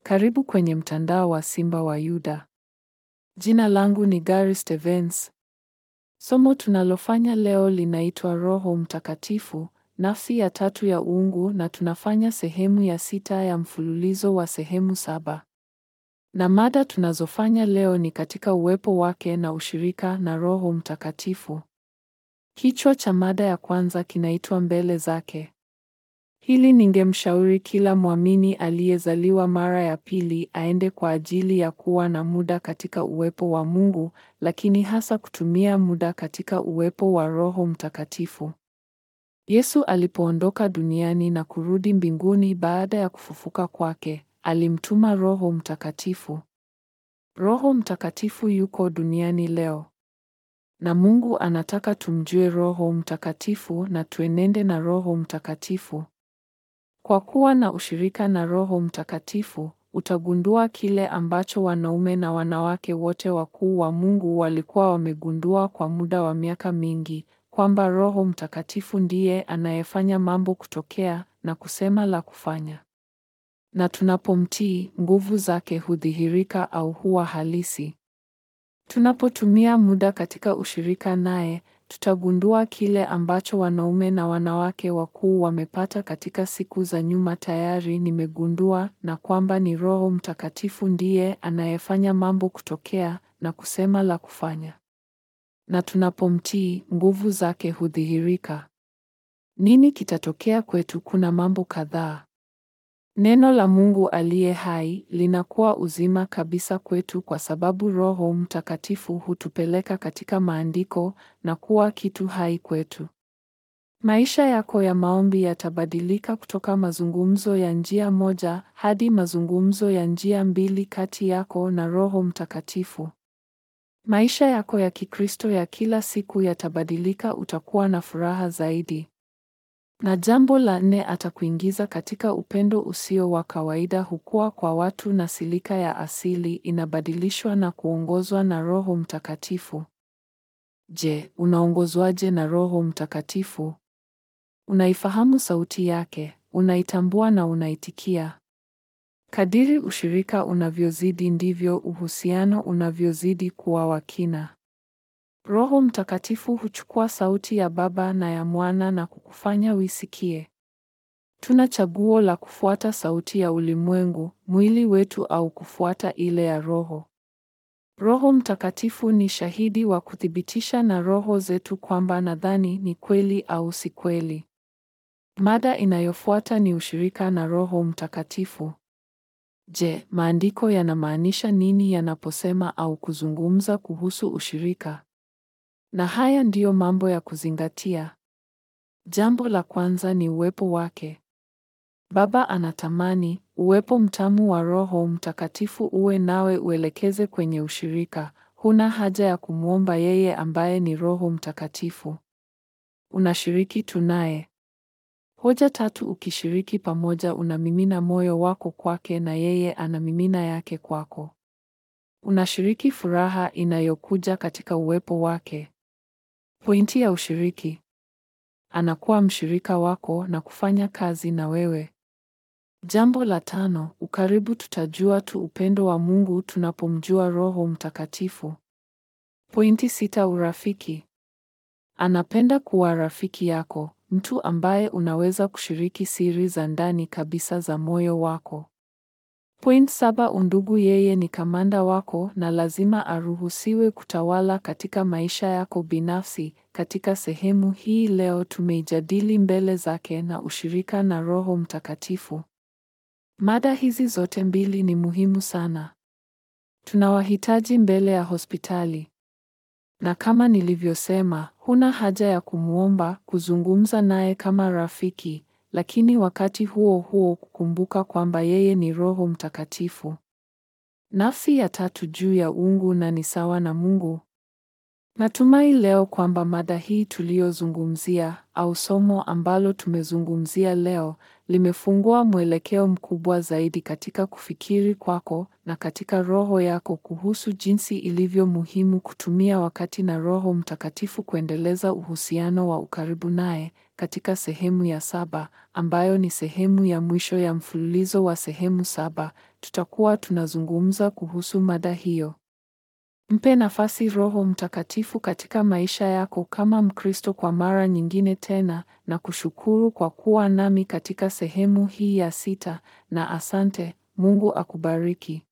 Karibu kwenye mtandao wa Simba wa Yuda. Jina langu ni Gary Stevens. Somo tunalofanya leo linaitwa Roho Mtakatifu, nafsi ya tatu ya uungu na tunafanya sehemu ya sita ya mfululizo wa sehemu saba. Na mada tunazofanya leo ni katika uwepo wake na ushirika na Roho Mtakatifu. Kichwa cha mada ya kwanza kinaitwa mbele zake. Hili ningemshauri kila mwamini aliyezaliwa mara ya pili aende kwa ajili ya kuwa na muda katika uwepo wa Mungu, lakini hasa kutumia muda katika uwepo wa Roho Mtakatifu. Yesu alipoondoka duniani na kurudi mbinguni baada ya kufufuka kwake, alimtuma Roho Mtakatifu. Roho Mtakatifu yuko duniani leo. Na Mungu anataka tumjue Roho Mtakatifu na tuenende na Roho Mtakatifu. Kwa kuwa na ushirika na Roho Mtakatifu, utagundua kile ambacho wanaume na wanawake wote wakuu wa Mungu walikuwa wamegundua kwa muda wa miaka mingi, kwamba Roho Mtakatifu ndiye anayefanya mambo kutokea na kusema la kufanya. Na tunapomtii, nguvu zake hudhihirika au huwa halisi. Tunapotumia muda katika ushirika naye, tutagundua kile ambacho wanaume na wanawake wakuu wamepata katika siku za nyuma tayari nimegundua na kwamba ni Roho Mtakatifu ndiye anayefanya mambo kutokea na kusema la kufanya. Na tunapomtii, nguvu zake hudhihirika. Nini kitatokea kwetu? Kuna mambo kadhaa. Neno la Mungu aliye hai linakuwa uzima kabisa kwetu kwa sababu Roho Mtakatifu hutupeleka katika maandiko na kuwa kitu hai kwetu. Maisha yako ya maombi yatabadilika kutoka mazungumzo ya njia moja hadi mazungumzo ya njia mbili kati yako na Roho Mtakatifu. Maisha yako ya Kikristo ya kila siku yatabadilika, utakuwa na furaha zaidi. Na jambo la nne, atakuingiza katika upendo usio wa kawaida, hukua kwa watu na silika ya asili inabadilishwa na kuongozwa na Roho Mtakatifu. Je, unaongozwaje na Roho Mtakatifu? Unaifahamu sauti yake, unaitambua na unaitikia. Kadiri ushirika unavyozidi ndivyo uhusiano unavyozidi kuwa wa kina. Roho Mtakatifu huchukua sauti ya Baba na ya Mwana na kukufanya uisikie. Tuna chaguo la kufuata sauti ya ulimwengu, mwili wetu au kufuata ile ya Roho. Roho Mtakatifu ni shahidi wa kuthibitisha na roho zetu kwamba nadhani ni kweli au si kweli. Mada inayofuata ni ushirika na Roho Mtakatifu. Je, maandiko yanamaanisha nini yanaposema au kuzungumza kuhusu ushirika? Na haya ndiyo mambo ya kuzingatia. Jambo la kwanza ni uwepo wake. Baba anatamani uwepo mtamu wa Roho Mtakatifu uwe nawe, uelekeze kwenye ushirika. Huna haja ya kumwomba yeye ambaye ni Roho Mtakatifu. Unashiriki tu naye. Hoja tatu: ukishiriki pamoja, unamimina moyo wako kwake na yeye anamimina yake kwako. Unashiriki furaha inayokuja katika uwepo wake. Pointi ya ushiriki: anakuwa mshirika wako na kufanya kazi na wewe. Jambo la tano, ukaribu. Tutajua tu upendo wa Mungu tunapomjua Roho Mtakatifu. Pointi sita, urafiki. Anapenda kuwa rafiki yako, mtu ambaye unaweza kushiriki siri za ndani kabisa za moyo wako. Point saba, undugu. Yeye ni kamanda wako na lazima aruhusiwe kutawala katika maisha yako binafsi. Katika sehemu hii leo tumeijadili mbele zake na ushirika na Roho Mtakatifu. Mada hizi zote mbili ni muhimu sana. Tunawahitaji mbele ya hospitali. Na kama nilivyosema, huna haja ya kumwomba, kuzungumza naye kama rafiki, lakini wakati huo huo kukumbuka kwamba yeye ni Roho Mtakatifu. Nafsi ya tatu juu ya uungu na ni sawa na Mungu. Natumai leo kwamba mada hii tuliyozungumzia au somo ambalo tumezungumzia leo limefungua mwelekeo mkubwa zaidi katika kufikiri kwako na katika roho yako kuhusu jinsi ilivyo muhimu kutumia wakati na Roho Mtakatifu kuendeleza uhusiano wa ukaribu naye. Katika sehemu ya saba, ambayo ni sehemu ya mwisho ya mfululizo wa sehemu saba, tutakuwa tunazungumza kuhusu mada hiyo. Mpe nafasi Roho Mtakatifu katika maisha yako kama Mkristo kwa mara nyingine tena na kushukuru kwa kuwa nami katika sehemu hii ya sita na asante. Mungu akubariki.